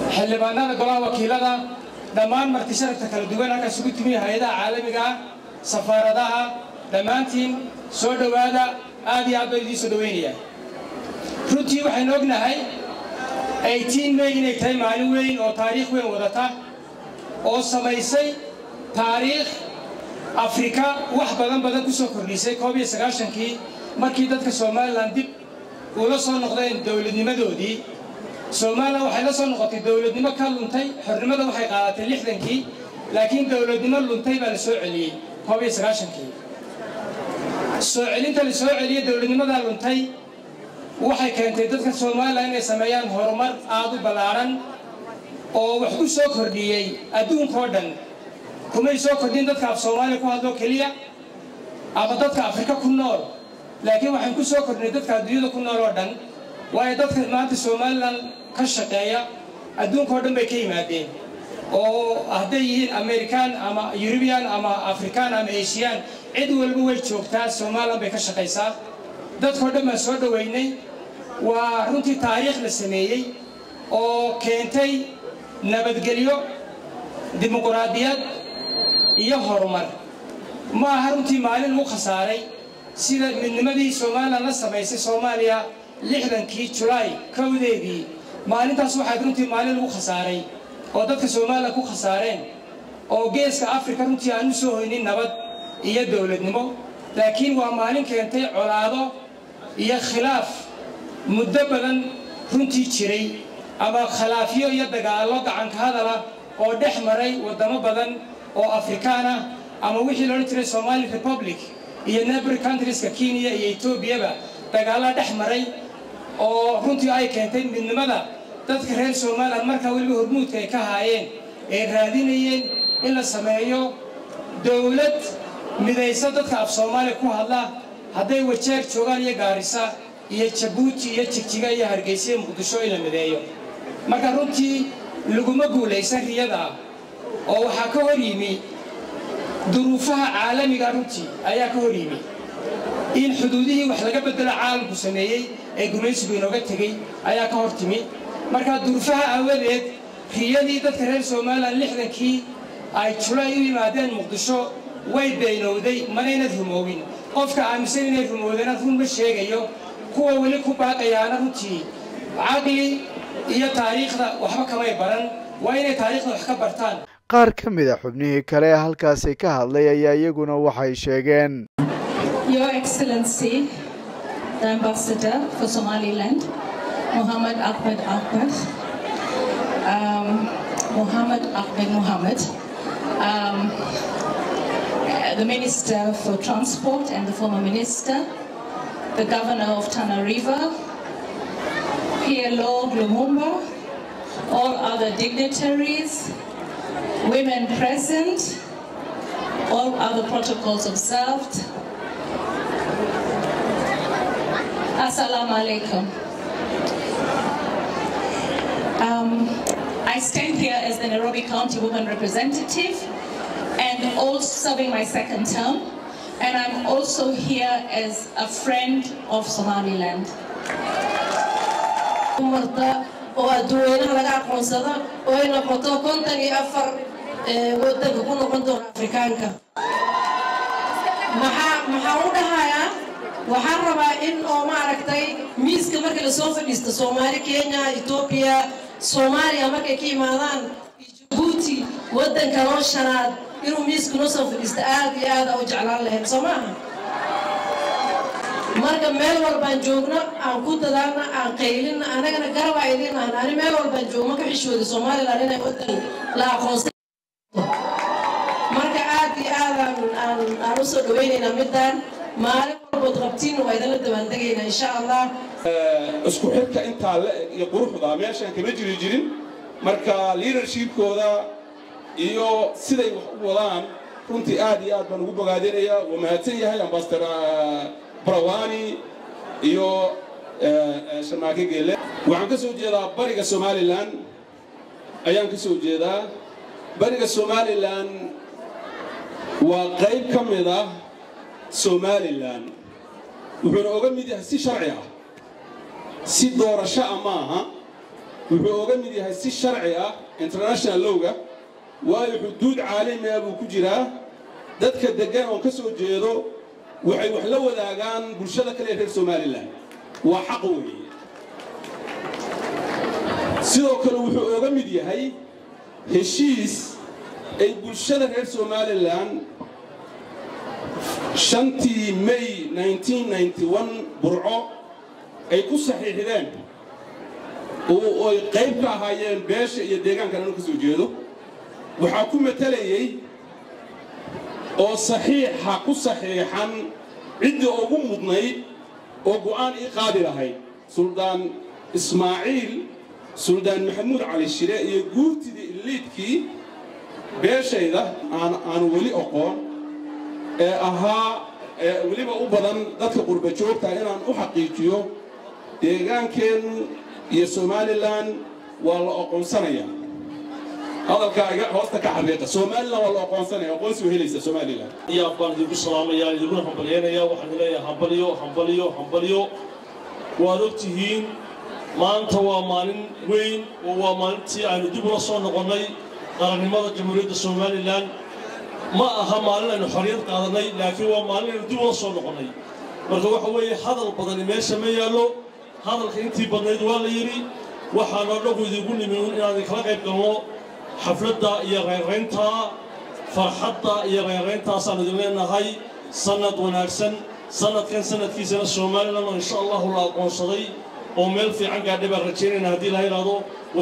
xildhibaanada golaha wakiilada dhammaan marti sharafta kala duwan halkaas ugu timi hay-adaha caalamiga ah safaaradaha dhammaantiin soo dhowaada aad iyo aad baa idiin soo dhowaynayaa runtii waxaynu ognahay eighteen may inay tahay maalin weyn oo taariikh weyn wadata oo samaysay taariikh afrika wax badan badan ku soo kordhisay koob iyo sagaashankii markii dadka somalilan dib ula soo noqdeen dowladnimadoodii somalilan waxay la soo noqotay dowladnimo ka luntay xornimada waxay qaadatay lixdankii laakiin dowladnimo luntay baa la soo celiyey koob iyo sagaashankii soo celinta la soo celiyey dowladnimadaa luntay waxay keentay dadka somalilan inay sameeyaan horumar aad u ballaadhan oo wax ku soo kordhiyey adduunkao dhan kumay soo kordhin dadka af soomaaliya ku hadlo keliya ama dadka afrika ku nool laakiin waxaan ku soo kordhinay dadka adduunyada ku nool oo dhan waayo dadka maanta somalilan ka shaqeeya adduunkao dhan bay ka yimaadeen oo hadday yihiin american ama eurubian ama african ama asian cid walba way joogtaa somalilan bay ka shaqaysaa dadkao dhan baan soo dhoweynay waa runtii taariikh la sameeyey oo keentay nabadgelyo dimuquraadiyad iyo horumar ma aha runtii maalin lagu khasaaray sida midnimadii somalilan la samaysay soomaaliya lixdankii julaay kowdeedii maalintaas waxaad runtii maalin lagu khasaaray oo dadka somalilan ku khasaareen oo geeska afrika runtii aan u soo hoynin nabad iyo dowladnimo laakiin waa maalin keentay colaado iyo khilaaf muddo badan runtii jiray ama khilaafyo iyo dagaallo gacanka hadala oo dhex maray waddamo badan oo afrikaan ah ama wixii loodhan jiray somali republic iyo neighbor countrieska kenya iyo etoobiyaba dagaalla dhex maray oo runtii ay keentay midnimada dadka reer somalilan markaa weliba hormuudka ay ka haayeen ay raadinayeen in la sameeyo dowlad midaysa dadka af soomaaliya ku hadla hadday wajeer joogaan iyo gaarisa iyo jabuuti iyo jigjiga iyo hargeysa iyo muqdisho in la mideeyo marka runtii laguma guulaysan riyada oo waxaa ka hor yimi duruufaha caalamiga runtii ayaa ka hor yimi in xuduudihii wax laga bedelo caalamku sameeyey ee gumaysigu inooga tegey ayaa ka hor timi marka duruufaha aawadeed riyadii dadka reer somalilan lixdankii ay julay u yimaadeen muqdisho way beynowday manaynad rumoobin qofka aaminsan inay rumowdeen run ma sheegayo kuwa weli ku baaqayaana runtii caqli iyo taariikhda waxba kamay baran waa inay taariikhda wax ka bartaan qaar ka mid a xubnihii kale ee halkaasi ka hadlay ayaa iyaguna waxay sheegeen Your Excellency, the Ambassador for Somaliland, Muhammad Ahmed Ahmed, um, Muhammad Ahmed Muhammad, um, the Minister for Transport and the former Minister, the Governor of Tana River, PLO Lumumba, all other dignitaries, women present, all other protocols observed. Assalamu alaikum. Um, I stand here as the Nairobi County Women Representative and also serving my second term. And I'm also here as a friend of Somaliland. umarta oo adduweynaha laga aqoonsada oo ay noqoto kontan iyo afar wadanka ku noqon doona afrikaanka maxaa maxaa u dhahayaa waxaan rabaa in oo maaragtay miiska marka lasoo fadhiista soomaali kenya etoobiya soomaaliya markay ka imaadaan jabuuti wadanka noo shanaad inuu miiska noo soo fadhiista aad iyo aad u jeclaan lahayd soo maaha marka meel walbaan joogno aan ku dadaalna aan qaylina anagana garabaa idiin ahna ani meel walbaan joogno ka xishooda somaliland inay wadan la aqoonsan marka aad iyo aad aan aan usoo dhawaynaynaa midaan maalin walbood qabtiin waa idinla dabaandegaynaa insha allah isku xidhka intaa la eg iyo quruxda meeshaan kama jiri jirin marka leadershipkooda iyo siday wax u wadaan runtii aad iyo aad baan ugu bogaadinaya waa mahadsan yahay ambasador barawani iyo sharmaake geele waxaan ka soo jeedaa bariga somalilan ayaan ka soo jeedaa bariga somalilan waa qayb ka mid ah somalilan wuxuuna oga mid yahay si sharci ah si doorasho ah maaha wuxuu oga mid yahay si sharci ah international lowga waayo xuduud caalami ah buu ku jiraa dadka deggan oo ka soo jeedo waxay wax la wadaagaan bulshada kale ee reer somalilan waa xaq weeye sidoo kale wuxuu oga mid yahay heshiis ay bulshada reer somalilan shantii may 1991 burco ay ku saxiixdeen oo ay qayb ka ahaayeen beesha iyo deegaankan anu ka soo jeedo waxaa ku matalayey oo saxiixa ku saxiixan ciddii ugu mudnayd oo go'aan ii qaadi lahayd suldaan ismaaciil suldaan maxamuud cali shire iyo guurtidii iliidkii beeshayda aan aanu weli oqoon ee ahaa ee weliba u badan dadka qurba joogta inaan u xaqiijiyo deegaankeennu iyo somalilan waa la oqoonsanaya hadalkaa iga hoosta ka xaqiiqa somalilan waa la oqoonsanaya aqoonsi u helaysa somalilan yaab baan idinku salaamayaa idinkuna hambalyaynayaa waxaan leeyahay hambalyo hambalyo hambalyo waad og tihiin maanta waa maalin weyn oo waa maalintii aynu dib ula soo noqonnay qarannimada jamhuuriyadda somalilan ma aha maalin aynu xorriyad qaadannay laakiin waa maalin aynu dib ula soo noqonnay marka waxa weeye hadal badani meesha ma yaallo hadalka intii badnayd waa la yidhi waxaanoo dhanku idinku nimi inaan idinkala qayb galno xafladda iyo reeraynta farxadda iyo reerayntaasaan idin leenahay sannad wanaagsan sannadkan sannadkiisana somalilan oo insha allahu la aqoonsaday oo meel fiican gaadhay baan rajaynayna haddii la yidhaahdo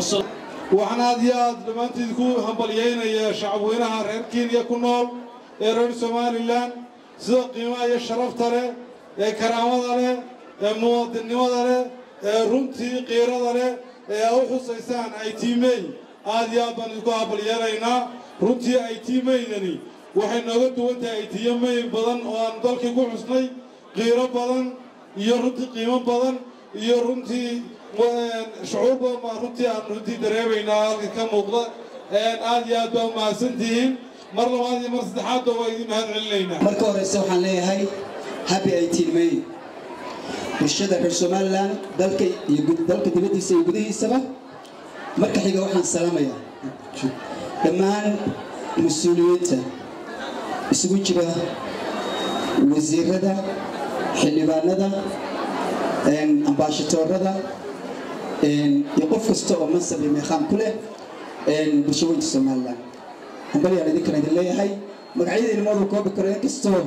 waxaan aad iyo aad dhammaantiid ku hambalyaynayaa shacabweynaha reer kenya ku nool ee reer somalilan sida qiimaha iyo sharafta leh ee karaamada leh ee muwaadinnimada leh ee runtii qiirada leh ee a u xusaysaan aytiimey aad iyo aad baan idinku hambalyeelaynaa runtii aytiimeydani waxay nooga duwan tahay aytiimey badan oo aan dalkii ku xusnay qiiro badan iyo runtii qiimo badan iyo runtii shucuur badan baan runtii aan runtii dareemaynaa halka ka muuqda aad iyo aad baa umahadsantihiin mar labaad iyo mar saddexaadba waa idin mahad celinaynaa marka horeyse waxaan leeyahay happy eighteen may bulshada reer somalilan dalka iyo dalka dibaddiisa iyo gudihiisaba marka xiga waxaan salaamayaa dhammaan mas-uuliyiinta isugu jira wasiirada xildhibaanada ambaashatoorada iyo qof kasta oo mansab iyo meeqaam ku leh bulshaweynta somalilan hambalyaan idinkana idin leeyahay magacyadii nimadu koobi karo inkastoo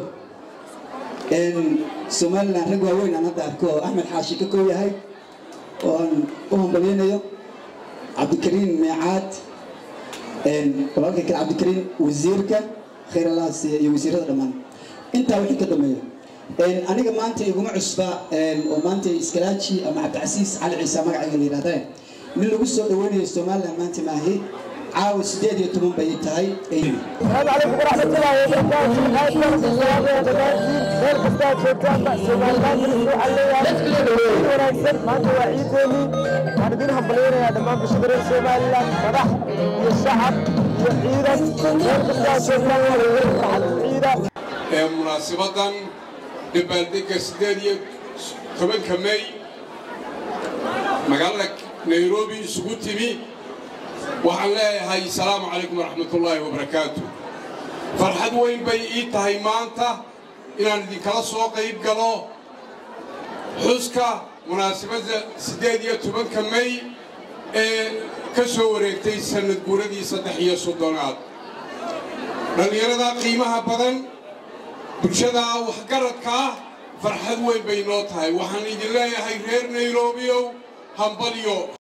somalilan rag waaweyn aan hadda arko oo axmed xaashi ka koo yahay oo aan u hambalyaynayo cabdikariin meecaad walaalka kale cabdikariin wasiirka khayr allahaas iyo wasiirada dhammaan intaa wixii ka dambeeya aniga maanta iguma cusba oo maanta iskalaaji ama cabdicasiis cali ciise magacayga la yidhahdeen nin lagu soo dhaweynayo somalilan maanta maahi caawa sideed iyo toban bay tahay السلام عليكم ورحمة الله وبركاته هاي كانت السلام يا دمانتي ميل كستا جوجان سومال لاند الاسبوع اللي وناكسن ما انت وعيدني وانا دين همبلينا يا دمان بشدر سومال لاند مدح يا الشعب يا عيدا ميل كستا جوجان فرحة عيدا ee munaasabadan dabaaldega sideed iyo tobanka may magaalada nairobi isugu timi waxaan leeyahay asalaamu calaykum waraxmatullaahi wabarakaatu farxad weyn bay ii tahay maanta inaan idinkala soo qayb galo xuska munaasabadda siddeed iyo tobanka may ee ka soo wareegtay sannad guuradii saddex iyo soddonaad dhallinyarada qiimaha badan bulshada waxgaradka ah farxad weyn bay noo tahay waxaan idin leeyahay reer nayrobiow hambalyo